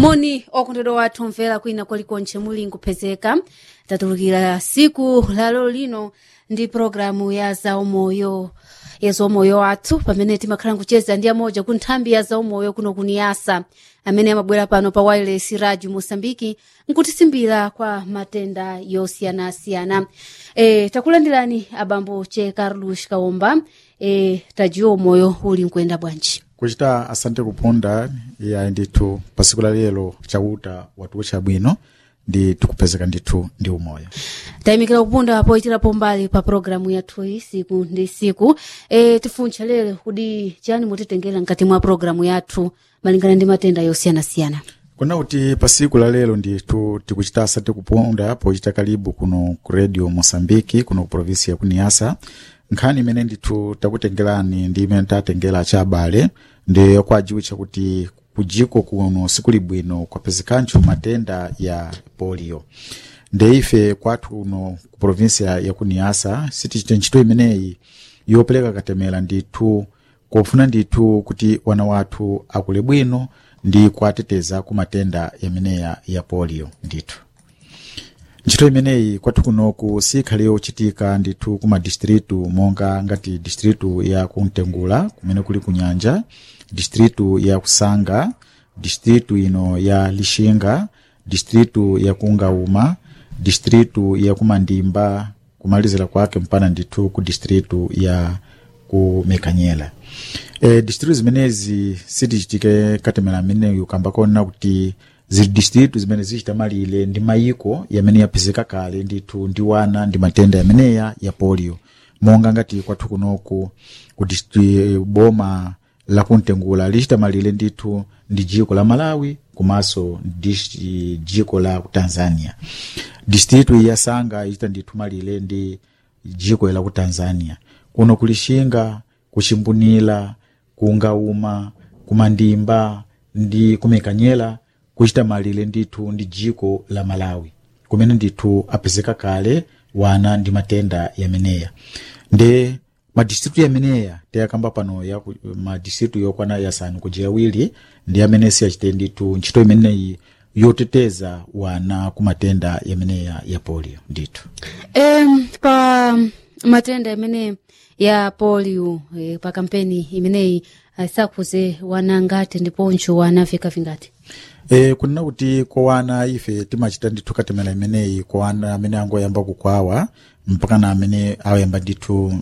moni okondedwa wathu mvera kwina kwalikonche muli nkupezeka tatulukira siku lalo lino ndi programu ya zaumoyo ya zaumoyo wathu pamene timakhala nkucheza ndi amoja ku nthambi ya zaumoyo kuno kuniyasa amene amabwera pano pa wireless radio mosambiki nkutisimbira kwa matenda yosiyanasiyana e, takulandirani abambo che carlos kaomba e, tajiwa umoyo uli nkuyenda bwanji kuchita asante kuponda ya ndithu pa siku la lero chauta watuwo chabwino ndi tikupezeka ndithu ndi umoyo tayimikira kupunda poyitirapo mbali pa programu yathu siku ndi siku e, tifuncha lero kudi chani mutitengera mkati mwa programu yathu malingana ndi matenda yosiyanasiyana kuna kuti pa siku la lero ndithu tikuchita asante kuponda pochita kalibu kuno ku radio mosambiki kuno ku provinsi ya kuniasa nkhani imene ndithu takutengerani ndi imene tatengera cha abale ndi kwajiwitcha kuti kujiko kuno siku libwino kwapezekancho matenda ya polio nde ife kwathu kuno ku provinsi ya ya kuniasa sitichite ntchito imeneyi yopereka katemera ndithu kofuna ndithu kuti wana wathu akule bwino ndi kuateteza ku matenda yameneya ya polio ndithu ntchito imeneyi kwathu kunoku sikhale yochitika ndithu ku madistritu monga ngati distritu ya kuntengula kumene kuli kunyanja distritu ya kusanga distritu ino ya lixinga distritu ya kungauma distritu ya kumandimba kumalizira kwake mpana ndithu ku distritu ya kumekanyela e, distritu zimenezi sitichitike katemera ameneyu kamba kona kuti zili distritu zimene zichita malire ndi mayiko yamene yapezeka kale ndithu ndi wana ndi matenda yameneya ya polio monga ngati kwathu kunoku ku distri- boma la kuntengula lichita malire ndithu ndi jiko la malawi komanso ndi jiko la ku tanzania distritu iyi yasanga ichita ndithu malire ndi jiko la ku tanzania kuno kulixinga kuchimbunila kungauma kumandimba ndi kumekanyela kuchita malire ndithu ndi jiko la malawi kumene ndithu apezeka kale wana ndi matenda yameneya nde madistritu yameneya tiyakamba pano ya ku- madistritu yokwana yasanu kuja awiri ndi amene siyachite ndithu ntchito imeneyi yoteteza wana ku matenda yameneya ya polio ndithu e, pa matenda imene ya polio e, pa kampeni imeneyi sakhuze wana ngati ndiponso wana vika vingati e, kunena kuti kwa wana ife timachita ndithu katemera imeneyi kwa wana amene angoyamba kukwawa mpaka na amene ayamba ndithu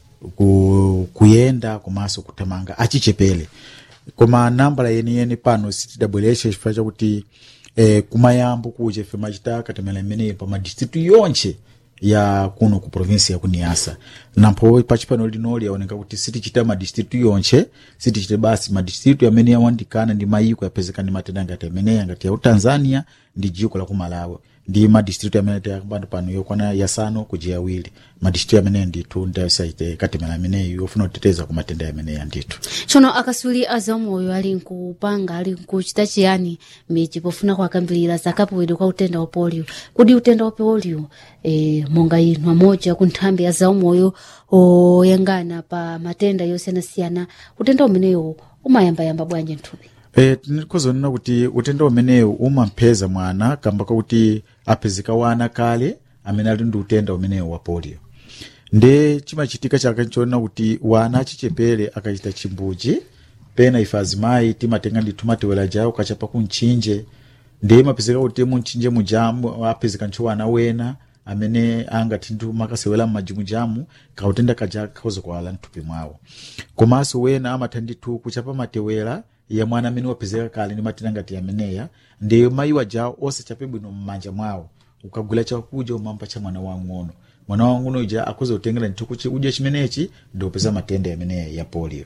ku, kuyenda komanso kuthamanga achichepere koma nambala yeniyeni pano sitidabweretsa chifukwa chakuti eh, kumayambo kuja ife machita katemera imeneyi pa madistritu yonche ya kuno ku provinsi ya kuniasa nampho pachipano linoli yaoneka kuti sitichita madistritu yonche sitichite basi madistritu amene yawandikana ndi mayiko yapezeka ndi matenda ngati ameneya ngati ya utanzania ndi jiko la kumalawi ndi madistritu amene tiyakambano pano yokwana yasanu kuja awiri madistritu amene ndithu ndayosaite katemera ameneyi yofuna kuteteza ku matenda ameneya ndithu tsono akasuli a zaumoyo ali nkupanga ali nkuchita chiyani miji pofuna kuakambirira zakapewedwe kwa utenda wa polio kudi utenda wa polio e, monga inu amoja ku nthambi ya zaumoyo oyangana pa matenda yosiyanasiyana utenda umeneyo umayambayamba bwanji nthupi e, tinikozonena kuti utenda umenewu umampeza mwana kamba kakuti apezeka wana kale amene ali ndi utenda umenewu wa polio nde chimachitika chake nchoona kuti wana achichepere akachita chimbuchi pena ife azimayi timatenga ndithu matewera jawo kachapa kumchinje nde mapezeka kuti mumchinje mujamu apezeka ntcho wana wena amene angati ndithu makasewera m'madzi mujamu kautenda kaja kakhoza kuwala mthupi mwawo komanso wena amatha ndithu kuchapa matewera ya mwana amene wapezeka kale ndi matenda ngati ameneya ndi mayiwa jawo osachape bwino m'manja mwawo ukagula chakudya umampa cha mwana wang'ono mwana wang'ono uja akhoza kutengera ndithu kudya chimenechi ndi kupeza matenda ameneya ya polio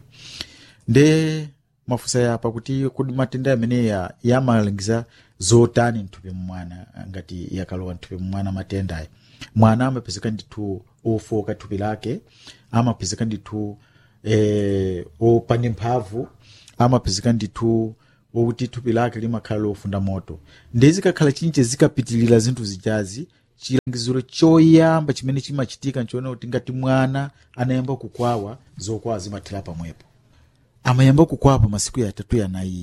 nde mafusa yapa kuti kudi matenda ameneya yamalangiza zotani mthupi mwana ngati yakalowa mthupi mwana matenda aya mwana amapezeka ndithu ofoka thupi lake amapezeka ndithu eh, opanda mphamvu amapezeka ndithu wokuti thupi lake limakhala lofunda moto ndi zikakhala chinche zikapitilira zinthu zijazi chilangiziro choyamba chimene chimachitika nchoona kuti ngati mwana anayamba kukwawa zokwawa zimathera pamwepo amayamba kukwawa pa masiku yatatu yanayiya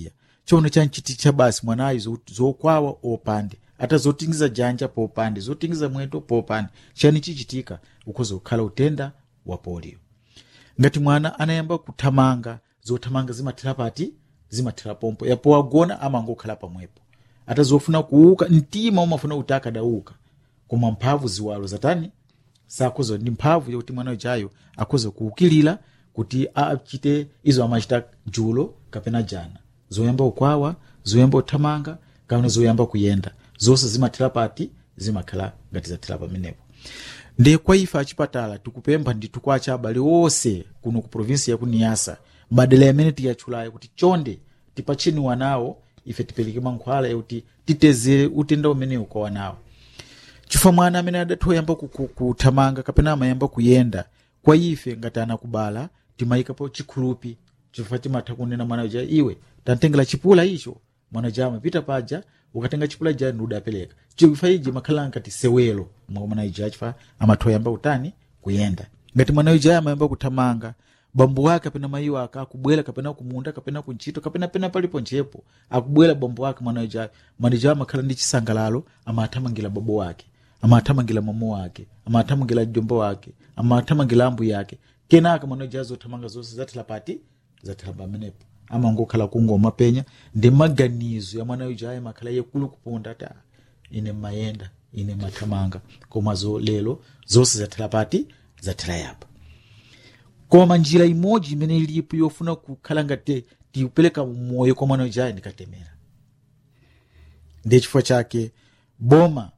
chono chanchiticha basi mwanayo zo- zokwawa opande ata zotingiza janja popande zotingiza mwendo popande chani chichitika ukhoza kukhala utenda wa polio ngati mwana anayamba kuthamanga zothamanga zimathera pati zimathera pompo yapo wagona amangokhala pamwepo ata zofuna kuuka mtima umafuna kuti akadauka koma mphamvu ziwalo zatani sakhoza ndi mphamvu yakuti mwana uchayo akhoza kuukilira kuti achite izo amachita julo kapena jana zoyamba ukwawa zoyamba uthamanga kapena zoyamba kuyenda zonse zimathera pati zimakhala ngati zathera pamenepo ndiye kwa ife achipatala tikupempha ndithu kwa acha abale onse kuno ku provinsi ya kuniyasa madera yamene tiyatchulayo kuti chonde tipatcheni wanawo ife tipereke mankhwala yakuti titezere utenda umenewu kwa wanawo chifukwa mwana amene adathoyamba ku- ku- kuthamanga kapena amayamba kuyenda kwa ife ngati anakubala timayikapo chikhulupi chifukwa timatha kunena mwana uja iwe tantengera chipula icho mwana uja amapita paja ukatenga chipula ja ndi udapereka chifukwa iji makhala ngati sewelo mwa mwana uja chifukwa amathoyamba utani kuyenda ngati mwana uja amayamba kuthamanga bambo wake kapena mayi wake akubwera kapena kumunda kapena kuntchito kapena pena palipo nchepo akubwera bambo wake mwana uja mwana uja amakhala ndi chisangalalo amathamangira babo wake amathamangira mamo wake amathamangira jombo wake amathamangira ambuye yake kenaka mwana uja azothamanga zonse zathera pati zathera pamenepo amangokhala kungoma penya ndi maganizo ya mwana uja ayi makhala yekulu kuponda ati "Ah, ine mayenda ine mathamanga koma zo lero zonse zathera pati zathera yapa koma njira imodzi imene ilipo yofuna kukhala ngati tiupereka moyo kwa mwana uja ndikatemera ndiye chifukwa chake boma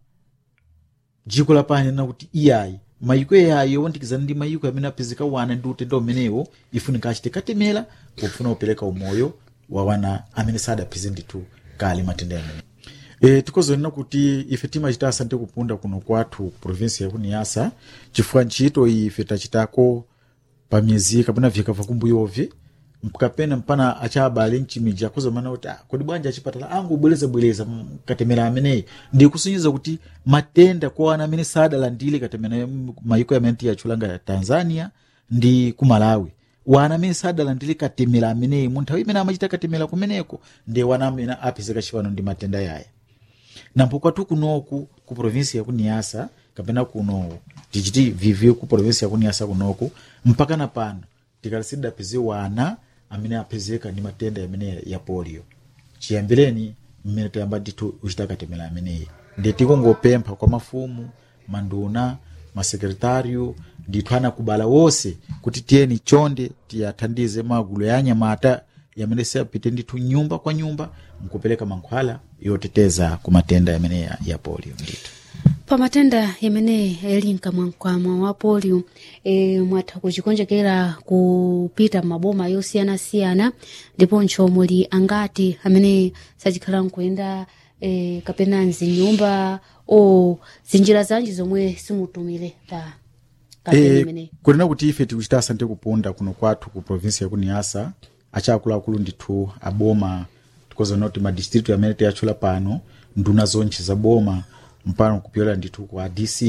dziko lapani na kuti iyayi mayiko yayo yowandikizana ndi mayiko amene apezeka wana ndi utenda umenewo ifunika achite katemera pofuna kupereka umoyo wa wana amene sadapeze ndithu kale matenda amene e, tikozonena kuti ife timachita asante kupunda kuno kwathu ku provinsi ya kuniyasa chifukwa ntchito iyi ife tachitako pa miyezi kapena vyaka vakumbuyovi kapena mpana achabale mchimiji akuzomana kuti ah, kodi bwanja achipatala angu bwerezabwereza katemera ameneyi ndi kusinyiza kuti matenda kwa ana amene sadalandire katemera mayiko amene tiyachulanga tanzania ndi ku malawi wana amene sadalandire katemera ameneyi mu nthawi imene amachita katemera kumeneko ndi wana amene apezeka chipano ndi matenda yaya nampo kwathu kunoku ku provinsi ya kuniyasa kapena kuno tichiti vivyo ku provinsi ya kuniyasa kunoku mpaka na pano tikalisidapeze wana amene apezeka ndi matenda amene ya polio chiyambireni mmene tayamba ndithu uchita katemera ameneyi ndi tikungopempha kwa mafumu manduna masekretariyo ndithu anakubala wonse kuti tiyeni chonde tiyathandize magulu ya anyamata yamene siapite ndithu nyumba kwa nyumba mkupereka mankhwala yoteteza ku matenda yamene ya, ya polio ndithu pa matenda yamene ali mkamwamkamwa wa polio e, mwatha kuchikonjekera kupita maboma yosiyanasiyana ndiponso muli angati amene sachikhala nkuyenda e, kapena mzinyumba o zinjira zanji zomwe simutumire pa kampeni e, imeneyi kunena kuti ife tikuchita asante kupunda kuno kwathu ku provinsi ya kuniyasa achaakuluakulu ndithu aboma tikozana kuti madistritu amene tiyatchula pano nduna zonche za boma mpano kupyola ndithu kwa dc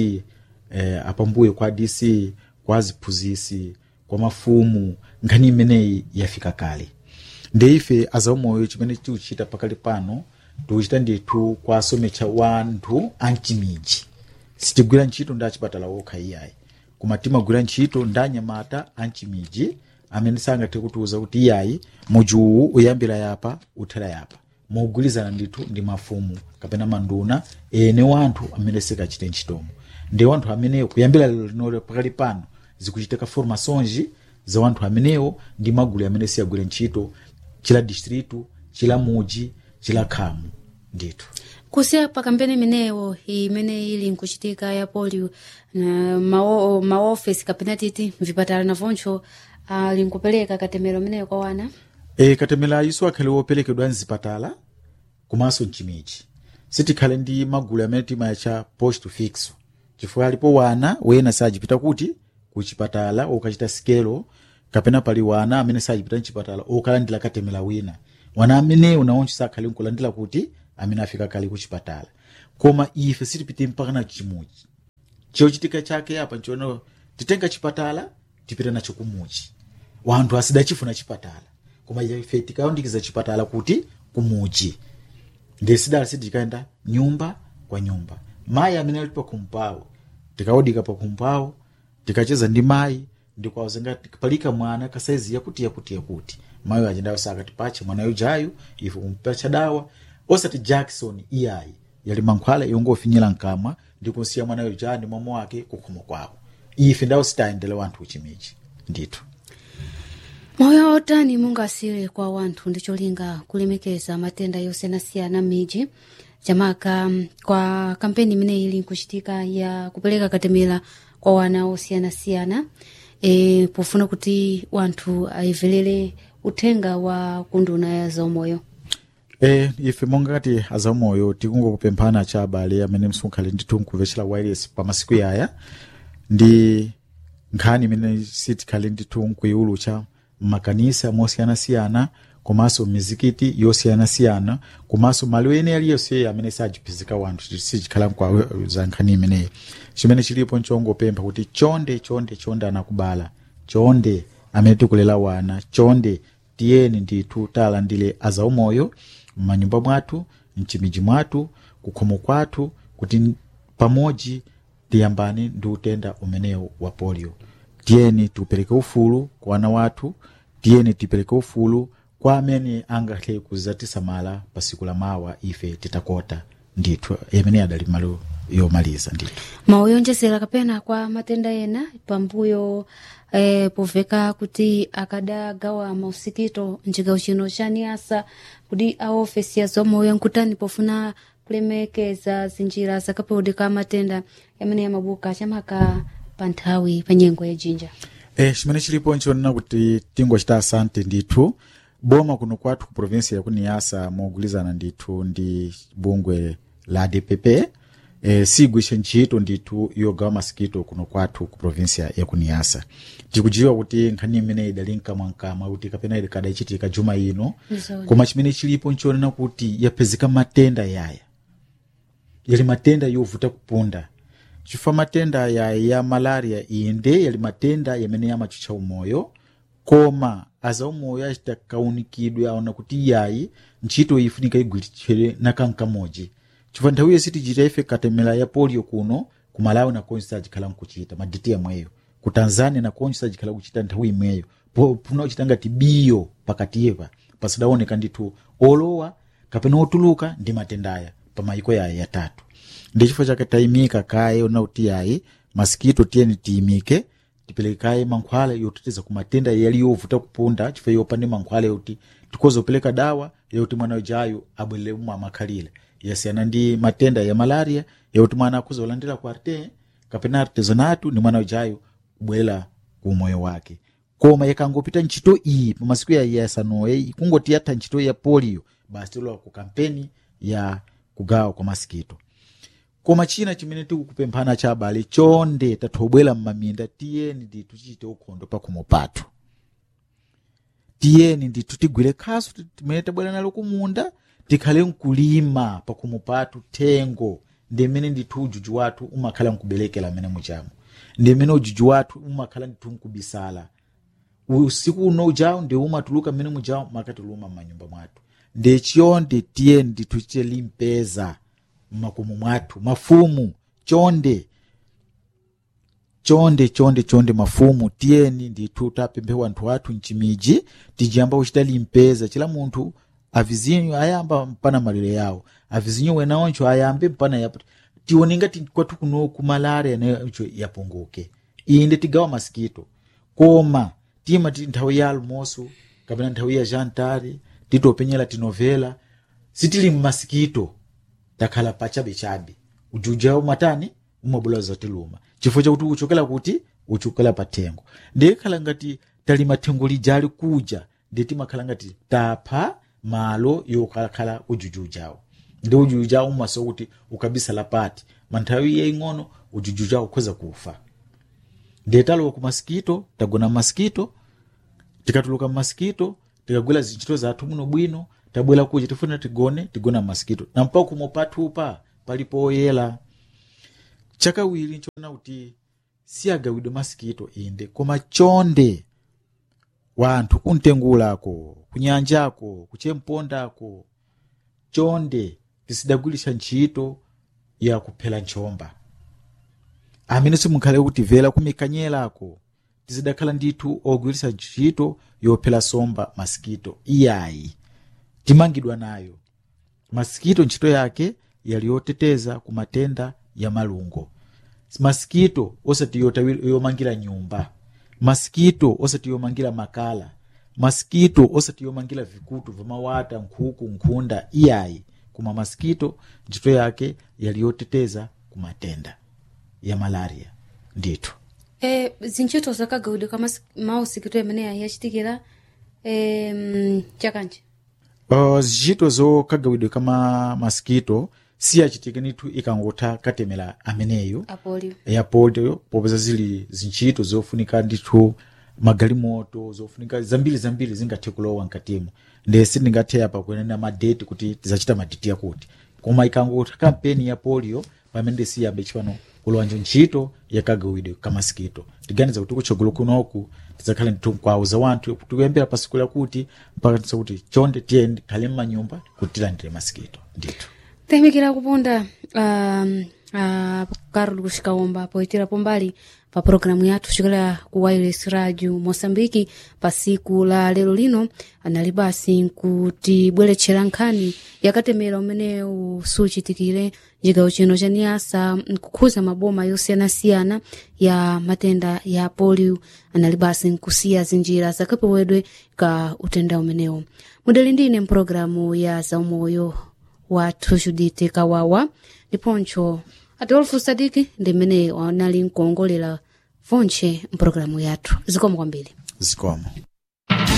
eh, apambuyo kwa dc kwa ziphunzisi kwa mafumu nkhani imeneyi yafika kale ndi ife azaumoyo chimene tikuchita pakali pano tikuchita ndithu kwasomecha wanthu amchimiji sitigwira ntchito ndi achipatala wokha iyayi koma timagwira ntchito ndi anyamata amchimiji amene sangathe kutiuza kuti iyayi muji uwu uyambira yapa uthera yapa mogwirizana ndithu ndi mafumu kapena manduna ene wanthu amene sikachite ntchitomo ndi wanthu amenewo kuyambira lero lino pakali pano zikuchitika formações za wanthu amenewo ndi magulu amene siyagwire ntchito chila distritu chila muji chila khamu ndithu kusiya pa kampeni imeneyo imene ili nkuchitika ya polio na mawo- maofesi kapena titi mvipatala navoncho ali nkupereka katemero imeneyo kwa wana e, katemera iso akhale woperekedwa mzipatala komanso mchimiji sitikhale ndi magulu amene timayacha post fix chifukwa alipo wana wena sajipita kuti kuchipatala okachita sikelo kapena pali wana amene sajipita mchipatala okalandira katemera wina wana amenewo nawonso sakhale nkulandira kuti amene afika kale kuchipatala koma ife sitipite mpaka na chimuji chochitika chake apa nchiona titenga chipatala tipita nacho kumuchi wanthu asidachifuna chipatala koma ife tikaondikiza chipatala kuti kumuji ndi sidala sitikaenda nyumba kwa nyumba mayi amene ali pakhumbawo tikaudika pakhumbawo tikacheza ndi mayi ndikwauzenga palika mwana kasaizi yakuti yakuti yakuti mayi ajendayo sakati pache mwana yujayu ife kumpacha dawa osati jackson iyayi yali mankhwala yongofinyira mkamwa ndikunsiya mwana yuja ndi mama wake kukhomo kwawo ife ndawo sitayendele wanthu uchimichi ndithu moyo otani mungasire kwa wanthu ndi cholinga kulemekeza matenda yosiyanasiyana m'midzi chamaka mm, kwa kampeni imene ili nkuchitika ya kupereka katemera kwa wana osiyanasiyana e, pofuna kuti wanthu ayivelere uthenga wa kunduna ya zaumoyo e, ife monga kati azamoyo tikungokupemphana cha abale amene msunkhale ndithu nkuvechera wireless pa masiku yaya ndi nkhani imene sitikhale ndithu nkuiulutsa mmakanisa mosiyanasiyana komanso mizikiti yosiyanasiyana komanso malo ene aliyonse amene sajiphizika wanthu sichikhala nkwa za nkhani imeneyi chimene chilipo nchongopempha kuti chonde chonde chonde anakubala chonde amene tikulela wana chonde tiyeni ndithu talandire azaumoyo m'manyumba mwathu mchimiji mwathu kukhomo kwathu kuti pamodzi tiyambane ndi utenda umenewu wa polio tiyeni tiupereke ufulu kwa wana wathu tiyeni tipereke ufulu kwa amene angathe kuzatisamala pa siku la mawa ife titakota ndithu amene adali malo yomaliza ndithu mauyonjezera kapena kwa matenda ena pambuyo eh, poveka kuti akadagawa mausikito mchigawo chino cha niasa kuti a ofesi ya zomoyo nkutani pofuna kulemekeza zinjira zakapewudika matenda amene yamabuka chamaka pa nthawi pa nyengo ya jinja e, chimene chilipo nchionena kuti tingochita asante ndithu boma kuno kwathu ku provinsi ya kuniyasa mogulizana ndithu ndi bungwe la dpp e, sigwishe ntchito ndithu yogawa masikito kuno kwathu ku provinsi ya kuniyasa tikujiwa kuti nkhani imene idali mkamwamkamwa kuti kapena ili kadayichitika juma ino Nzoni. koma chimene chilipo nchionena kuti yapezeka matenda yaya yali matenda yovuta kupunda chifukwa matenda ya, ya malaria inde yali matenda yamene yamachucha umoyo koma aza umoyo achita kaunikidwe aona kuti yayi ntchito ifunika igwiritsidwe nakankamodzi chifukwa nthawi iyo sitichita ife katemera ya polio kuno ku malawi nakonso sajikhala nkuchita maditi yamweyo ku tanzania nakonso sajikhala kuchita nthawi imweyo Po- puna uchita ngati biyo pakatiyepa pasidaoneka ndithu olowa kapena otuluka ndi matendaya pa mayiko yayi yatatu ndi chifukwa chake tayimika kaye ona kuti yayi masikito tiyeni tiyimike tiperekaye mankhwala yoteteza ku matenda yali yovuta kupunda chifukwa yopande mankhwala yoti tikoza kupereka dawa yoti mwana ujayo abwerere umwe amakhalira yasiyana ndi matenda ya malaria yoti mwana akuza kulandira ku arte kapena artezonatu ndi mwana ujayo kubwerera ku moyo wake koma yakangopita ntchito iyi pa masiku ya yasanoye kungoti yatha ntchito ya polio basi tilowa ku kampeni ya kugawa kwa masikito koma china chimene tikukupemphana cha abale chonde tathobwera m'maminda tiyeni ndithu tichite ukhondo pakhomo pathu tiyeni ndithu tigwire khasu timene tabwera nalo kumunda tikhale nkulima pakhomo pathu thengo ndi mmene ndithu ujuju wathu umakhala nkuberekera amene muchamo ndi mmene ujuju wathu umakhala ndithu nkubisala usiku uno ujawo ndi umatuluka mmene mujawo makatiluma m'manyumba mwathu ndi chonde tiyeni ndithu tichite limpeza mmakomo mwathu mafumu chonde chonde chonde chonde mafumu tiyeni ndithu tapemphe wanthu athu mchimiji tijiyamba kuchita limpeza chila munthu avizinyo ayamba mpana malire yawo avizinyo wena oncho ayambe mpana yapo tione ngati kwathu kuno kumalaria nayocho yapunguke inde tigawa masikito koma tima ti nthawi ya almoso kapena nthawi ya jantare titopenyera tinovela sitili mmasikito takhala pachabechabe ujuja umatani umabula zotiluma chifukwa chakuti uchokera kuti uchokera pa thengo ndikhala ngati tali mathengo lijali kuja ndi timakhala ngati tapha malo yokhalakhala ujuju ujawo ndi ujuju ujawo umaso kuti ukabisala pati manthawi yaing'ono ujuju ujawo ukhoza kufa ndiye talowa ku masikito tagona masikito tikatuluka mmasikito tikagwira zintchito zathu muno bwino tabwera kuja tifuna tigone tigona mmasikito na mpaka kumo pathupa palipo oyera chakawiri nchona kuti siyagawidwe masikito inde koma chonde wanthu kuntengulako kunyanjako kuchempondako chonde tisidagwiritsa ntchito ya kuphera nchomba amene simukhale kutimvera kumikanyerako tizidakhala ndithu ogwiritsa ntchito yophera somba masikito iyayi timangidwa nayo masikito ntchito yake yali yoteteza ku matenda ya malungo masikito osati yotawi- yomangira nyumba masikito osati yomangira makala masikito osati yomangira vikutu vamawata nkhuku nkhunda iyayi koma masikito ntchito yake yali yoteteza ku matenda ya malaria ndithu e, zintchito zakagawidwe ka mas- mausikito ameneya yachitikira e, mm, chakanji uh, zintchito zokagawidwe kama masikito siyachitike ndithu ikangotha katemera ameneyo apolio ya polio popeza zili zintchito zofunika ndithu magalimoto zofunika zambiri zambiri zingathe kulowa mkatimo nde sindingathe apa kuenena madeti kuti tizacita madeti akuti koma ikangotha kampeni ya polio pamene ndisiyambe chipano kulowanja ntchito yakagawidwe kamasikito tiganiza kuti kutsogolo kunoku tizakhale ndithu nkwauza wanthu tikuyembera pasiku lakuti mpaka tisa kuti chonde tiye khale mmanyumba kuti tilandire masikito ndithu tayimikira kuponda um, uh, carol kuxikaomba poitirapo mbali pa programu yathu kuchokera ku wireless radio moçambike pa siku la lero lino anali basi nkutibweretchera nkhani yakatemera umene suchitikire chigawo chino cha niasa nkukhuza maboma yosiyanasiyana ya matenda ya polio anali basi nkusiya zinjira zakapewedwe ka utenda umenewo mudali ndine mpulogalamu ya zaumoyo wathu judite kawawa ndiponcho adolfo sadiki ndimene wanali nkuongolera vonche mpulogalamu yathu zikomo kwambiri zikomo